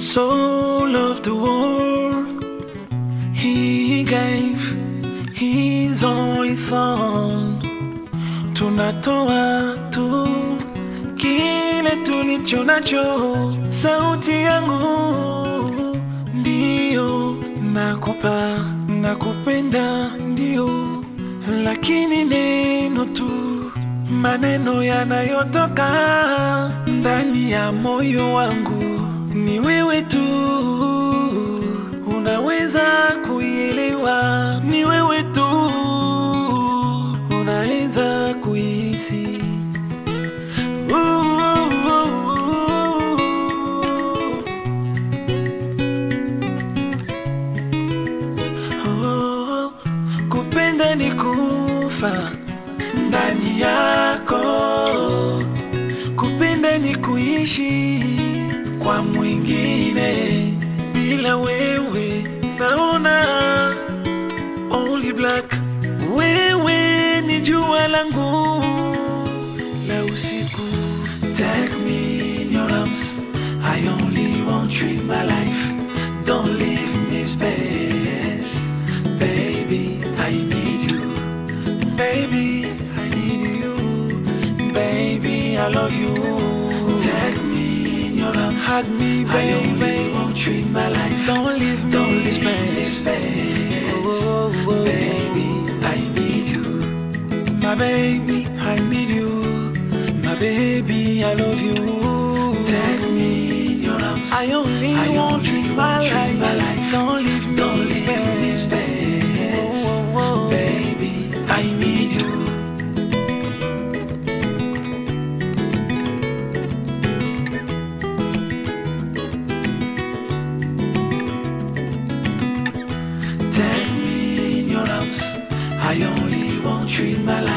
so loved the world, he gave his only son. Tunatoa tu kile tulicho nacho, sauti yangu ndiyo nakupa, nakupenda ndio, lakini neno tu, maneno yanayotoka ndani ya moyo wangu ni wewe tu unaweza kuielewa, ni wewe tu unaweza kuihisi. Oh, kupenda ni kufa ndani yako, kupenda ni kuishi kwa mwingine bila wewe, naona only black. Wewe ni jua langu la usiku. Take me in your arms, I only want you in my life. Don't leave me space, baby. I need you, baby. I need you, baby. I love you. Take me in your arms, hug me, baby. I only want you in my life. Don't leave me, Don't leave me space, oh, oh, oh. baby. I need you, my baby. I need you, my baby. I love you. Take me in your arms. I only I want you in my life. my life. Don't leave me, Don't leave me space, oh, oh, oh. baby. I need you. Take me in your arms. I only want you in my life.